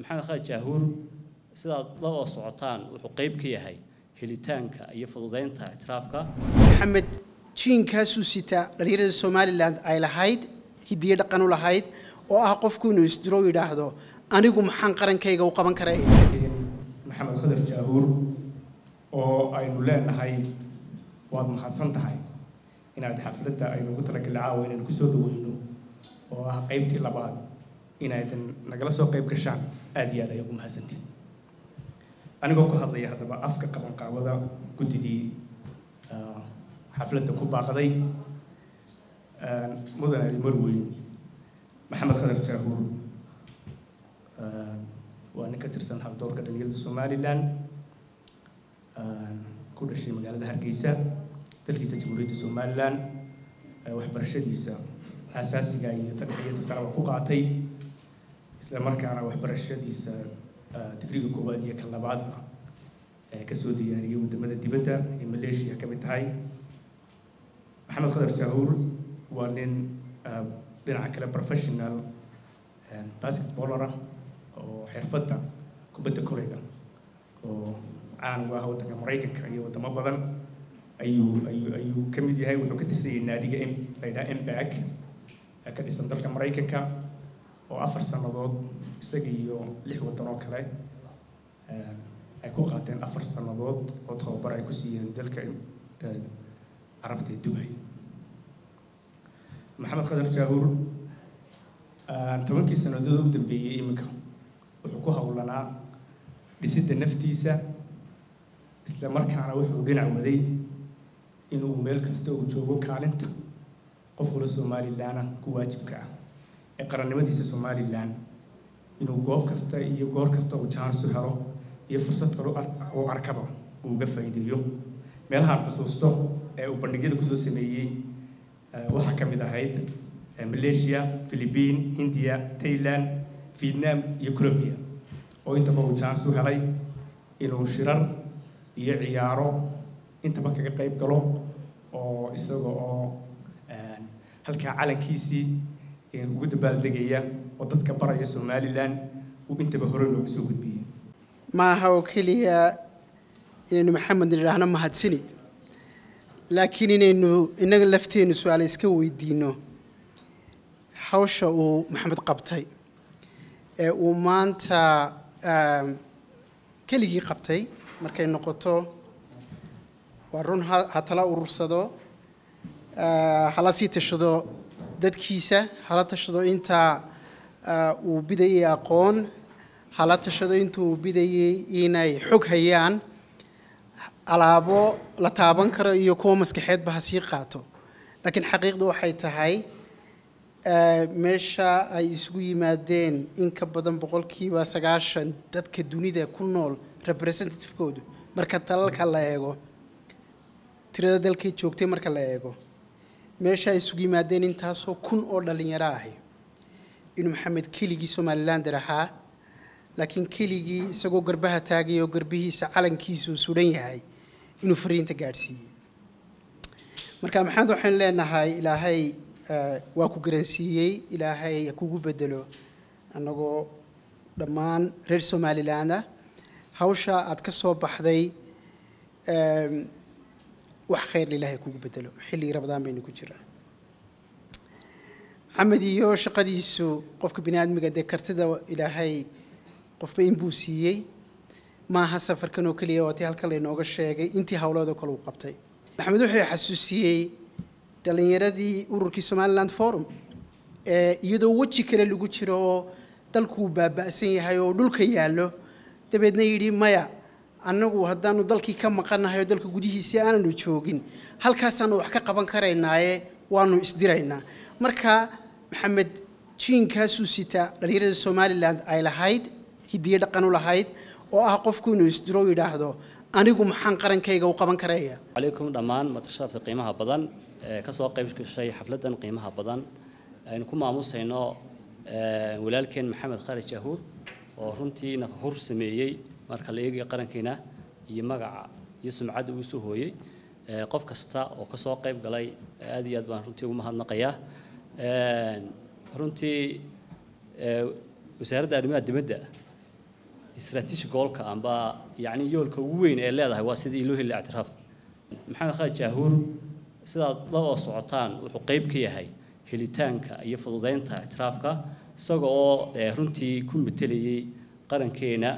maxamed khalid jaahuur sidaad la oo socotaan wuxuu qayb ka yahay helitaanka iyo fududeynta ictiraafka maxamed jiinkaasuu sitaa dhallinyarada somalilan ay lahayd hidiyo dhaqan u lahayd oo ah qofku inuu isdiro yidhaahdo anigu maxaan qarankayga u qaban karaa maxamed khadar jaahuur oo aynu leenahay waad mahadsan tahay inaad xafladda aynu ugu talagalay caawa inaynu kusoo dhaweyno oo ah qaybtii labaad inaydan nagala soo qayb gashaan aada iyo aad ayaa ugu mahadsantiin anigoo ku hadlaya haddaba afka qabanqaabada guddidii xafladda ku baaqday mudan ali marweyn maxamed khadar jaahuur waa nin ka tirsan habdoorka dhalinyarada somalilan ku dhashay magaalada hargeysa dalkiisa jamhuuriyadda somalilan waxbarashadiisa asaasiga iyo tadhexiyada saraba ku qaatay isla markaana waxbarashadiisa digriga koowaad iyo ka labaadba kasoo diyaariyay wadamada dibadda ee malaysia ka mid tahay maxamed khadar jaahuur waa nin dhinaca kale professional basketballer ah oo xirfadda kubadda kolayga oo caan uga ah waddanka maraykanka iyo waddamo badan ayuu ayuu ayuu ka mid yahay wuxuu ka tirsan yahay naadiga m la yidhaha mbag ka dhisan dalka maraykanka oo afar sannadood isaga iyo lix waddan oo kale ay ku qaateen afar sannadood oo tababar ay ku siiyeen dalka carabta ee dubay maxamed khadar jaahuur tobankii sannadood u dambeeyey iminka wuxuu ku howlanaa dhisidda naftiisa isla markaana wuxuu dhinac waday inuu meel kasta uu joogo kaalinta qof wala somalilanna ku waajibka ah ee qarannimadiisa somalilan inuu goob kasta iyo goor kasta uu jaansu helo iyo fursad kale uu arkaba uu uga faa'iideeyo meelahaan xusuusto ee uu bandhigyada kusoo sameeyey waxaa ka mid ahayd malaysia philippine hindiya thailand vietnam iyo colombia oo intaba uu jaansu helay inuu shirar iyo ciyaaro intaba kaga qayb galo oo isaga oo halkaa calankiisii ugu dabaaldegaya oo dadka baraya somalilan uu intaba hore noogu soo gudbiyey ma aha oo keliya inaynu maxamed nidhaahno mahadsanid laakiin inaynu innaga lafteennu su-aale iska weydiino hawsha uu maxamed qabtay ee uu maanta keligii qabtay markay noqoto waa run ha tala urursado hala sii tashado dadkiisa hala tashado intaa uu bidayay aqoon hala tashado inta uu bidayay inay xog hayaan alaabo la taaban karo iyo kuwa maskaxeedba ha sii qaato laakiin xaqiiqdu waxay tahay meesha ay isugu yimaadeen in ka badan boqolkiiba sagaashan dadka dunida ku nool representativekoodu marka dalalka la eego tirada dalkay joogtay marka la eego meesha ay isugu yimaadeen intaasoo kun oo dhallinyaro ahi inuu maxamed keligii somalilander ahaa laakiin keligii isagoo garbaha taagay oo garbihiisa calankiisuu sudan yahay inuu fariinta gaadhsiiyey marka maxamed waxaynu leenahay ilaahay waa ku garansiiyey ilaahay ha kugu bedelo annagoo dhammaan reer somaliland ah hawsha aad ka soo baxday wax khayr ilaahay kugu bedelo xilligii rabadaan baynu ku jiraa maxamed iyo shaqadiisu qofka bini aadmiga dee kartida ilaahay qofba inbuu siiyey maaha safarkan oo keliya waa tii halkan laynooga sheegay intii howloodoo kale uu qabtay maxamed wuxuu xasuusiyey dhallinyaradii ururkii somaliland forum ee iyadoo weji kale lagu jiro oo dalkuu baaba'san yahay oo dhulka yaallo dabeedna yidhi maya annagu haddaanu dalkii ka maqannahay oo dalka gudihiisii aananu joogin halkaasaanu wax ka qaban karaynaaye waanu isdiraynaa marka maxamed jiinkaasuu sitaa dhallinyarada somalilan ay lahayd hidiyo dhaqan u lahayd oo ah qofku inuu isdiro yidhaahdo anigu maxaan qarankayga u qaban karaya calaykum dhammaan matashaafta qiimaha badan ee ka soo qayb gashay xafladdan qiimaha badan aynu ku maamusayno walaalkeen maxamed khalid jaahuur oo runtii nafahur sameeyey marka la eegayo qarankiina iyo magaca iyo sumcadda uu soo hooyey qof kasta oo ka soo qayb galay aad iyo aad baan runtii ugu mahadnaqayaa runtii wasaaradda arrimaha dibadda strategic goalka amba yacni yoolka ugu weyn ee leedahay waa sidii loo heli ictiraaf maxamed khalid jaahuur sidaad la oo socotaan wuxuu qayb ka yahay helitaanka iyo fududeynta ictiraafka isaga oo runtii ku metelayay qarankeena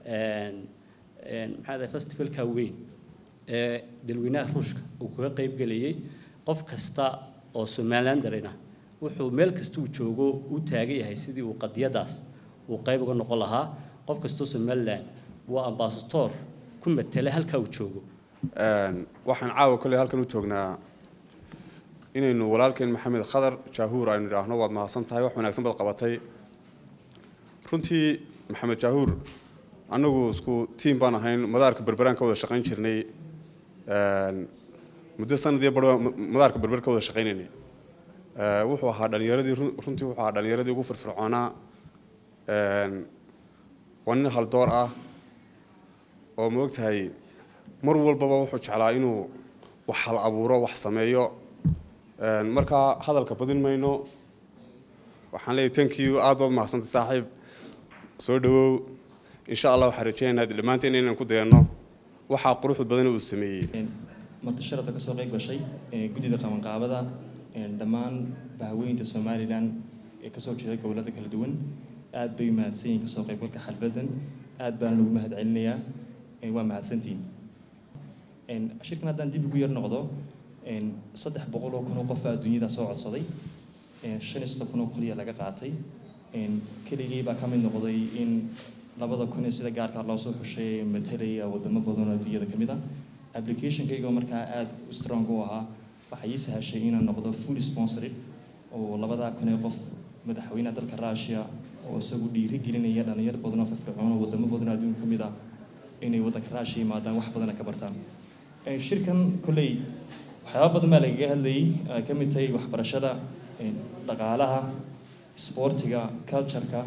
maxaa festivalka weyn ee dalweynaha ruushka uu kaga qayb gelayay qof kasta oo somalilandarina wuxuu meel kasta uu joogo u taagan yahay sidii uu qadiyadaas uu qayb uga noqon lahaa qof kastoo somalilan waa ambasator ku matela halkaa uu joogo waxaan caawa kolley halkan u joognaa inaynu walaalkeen maxamed khadar jaahuur aynu idhaahno waad mahadsan tahay wax wanaagsan baad qabatay runtii maxamed jaahuur annagu isku tiim baan ahayn madaarka berberaan ka wada shaqayn jirnay muddo sanadii bar madaarka berber ka wada shaqaynaynay wuxuu ahaa dhalinyaradii runtii wuxuu ahaa dhalinyaradii ugu firfircoonaa waa nin haldoor ah oo ma ogtahay mar walbaba wuxuu jeclaa inuu wax hal abuuro wax sameeyo markaa hadalka badin mayno waxaan leeyahay thank you aad baad mahadsantay saaxiib soo dhawow insha allah waxaan rajeynaynaa dhammaanteen inaan ku dayanno waxaa quruxda badan uu sameeyey marti sharafta kasoo qayb gashay guddida qabanqaabada dhammaan bahweynta somalilan ee kasoo jeeda gobolada kala duwan aad bay mahadsan yihiin kasoo qaybgalka xalfadan aad baana ugu mahad celinayaa waa mahadsantihiin shirkan haddaan dib ugu yar noqdo saddex boqol oo kun oo qof adduunyada soo codsaday shan iyo kun oo keliya laga qaatay keligii baa ka mid noqday in labada kun ee sida gaarka loo soo xushay matalaya wadamo badan oo adduunyada ka mid ah applicationkaygoo markaa aada strong u ahaa waxay ii sahashay inaan noqdo full sponsored oo labadaa kun ee qof madaxweynaha dalka russia oo isagu dhiiri gelinaya dhalinyar badan oo firfircoon oo wadamo badan oo adduunka ka mid ah inay waddanka russia yimaadaan wax badana ka bartaan shirkan kolley waxyaaba badan baa lagaga hadlayay ay ka mid tahay waxbarashada dhaqaalaha sportiga cultureka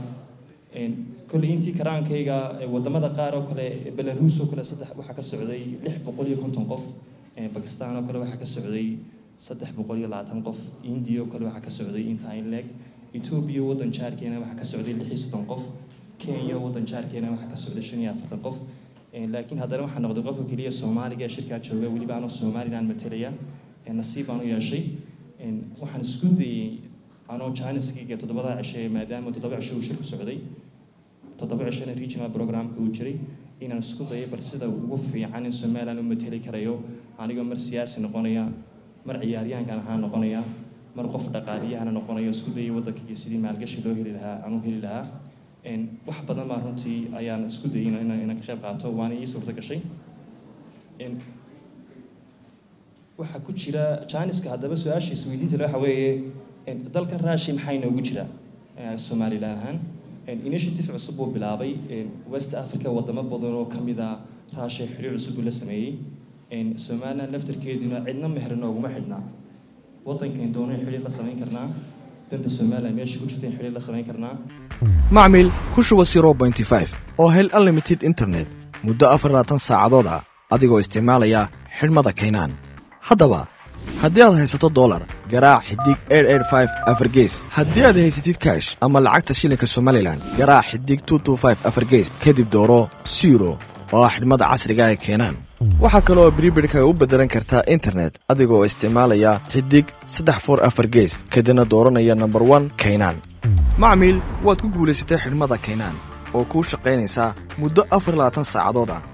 kolley intii karaankayga wadamada qaar oo kale belarus oo kale saddex waxaa ka socday lix boqol iyo konton qof bakistan oo kale waxaa ka socday saddex boqol iyo labaatan qof india oo kale waxaa ka socday intaa in leeg ethiopia waddan jaarkeena waxaa ka socday lix iyo soddon qof kenya waddan jaarkeena waxaa ka socday shan iyo afartan qof laakiin haddana waxaa noqday qofka keliya soomaaliga ee shirkaa jooga weliba anoo somaliland matalaya nasiib baan u yeeshay waxaan isku dayey anoo janiskiga toddobada cishe maadaama toddoba cishe uu shirku socday toddoba cishena regional programka uu jiray inaan isku dayay bal sida ugu fiican in somaliland u mateli karayo anigoo mar siyaasi noqonaya mar ciyaaryahankan ahaa noqonaya mar qof dhaqaaliyahana noqonayo isku dayay waddankaiyo sidii maalgashi loo heli lahaa aan u heli lahaa wax badan baa runtii ayaan isku dayay inaan ka qayb qaato waana ii suurta gashay waxaa ku jira janiska haddaba su-aasha isweydiinta waxa weeye dalkan raashi maxaa inoogu jira somalilan ahaan initiative cusub buu bilaabay west africa wadamo badan oo kamid a raashay xiriir cusub buu la sameeyey somaliland laftarkeeduna cidna meher nooguma xidhnaa waddankan doono xiriir la samayn karnaa danta somaliland meesha ku jirta in xiriir la samayn karnaa macmil ku shuba zero pointy five oo hel unlimited internet muddo afar labaatan saacadood ah adigoo isticmaalaya xidhmada kaynaan haddaba haddii aad haysato dolar garaac xidig afargees haddii aad haysatid kash ama lacagta shilinka somalilan garaac xidig afargees kadib dooro siro oo ah xidhmada casriga ee keenaan waxaa kaleoo bribidhkaga u beddelan kartaa internet adigoo isticmaalaya xidig saddex for afar gees kadibna dooranaya nomber one kaynaan macmiil waad ku guulaysatay xidhmada kaynaan oo kuu shaqaynaysaa muddo afar labaatan saacadood ah